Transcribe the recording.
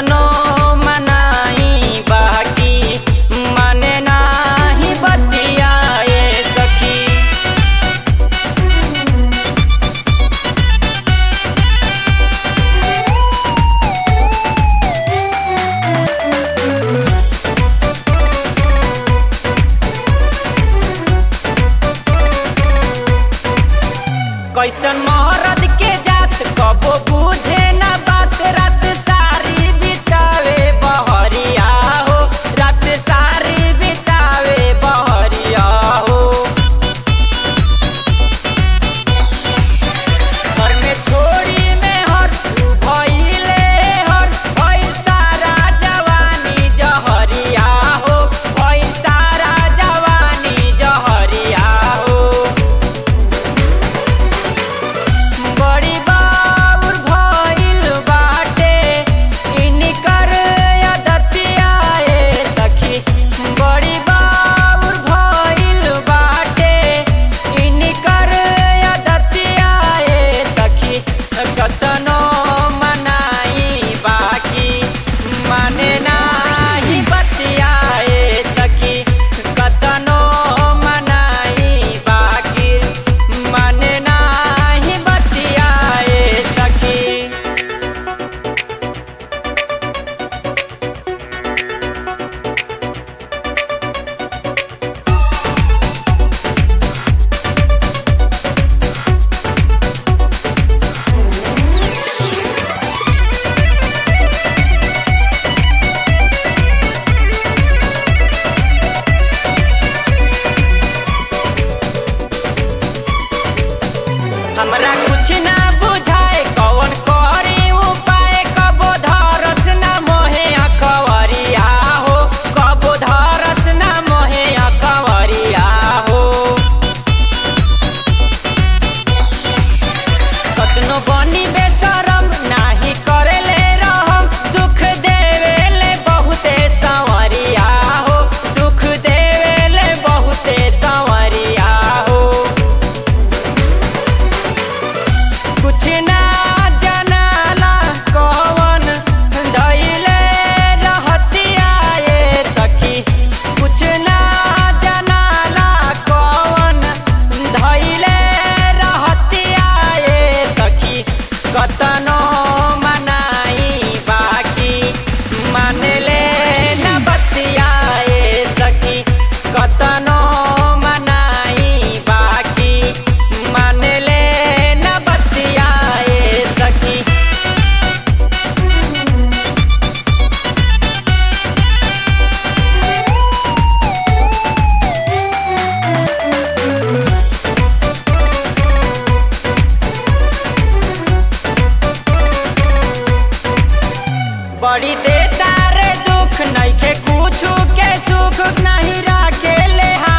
कतनो मनाई बाकी माने नाही बतिया ए सखी कैसन मोहरद के जात कबो बुझे ना बात रात सारी बितावे बहरिया हो रात सारी बितावे बहरिया हो घर में छोड़ी में हर तू भइले हर भइल सारा जवानी जहरिया हो भइल सारा जवानी जहरिया हो बड़ी बाउर भइल बाटे इनकर अदतिया ए सखी बड़ी बाउर भइल बाटे इनकर अदतिया ए सखी कतनो मनाई बाकी माने नाही बतिया ए सखी कतनो मनाई बाकी माने नाही बतिया ए सखी हमरा कुछ ना बुझाए कौन करी उपाय कबो धरस ना मोहे अकवरिया हो कबो धरस ना मोहे अकवरिया हो कतनो बनी बेशरम नाही करेले रहम दुख देवेले बहुते संवरिया हो दुख देवेले बहुते संवरिया हो कुछ ना जनाला कौन धइले रहतिया ए सखी कुछ ना जनाला कौन धइले रहतिया ए सखी कतनो मनाई बाकी मानले न बतिया ए सखी कतनो मनाई बाकी मानले न बतिया ए सखी बड़ी देता रे दुख नइखे कुछु के सुख नहीं राखे ले हा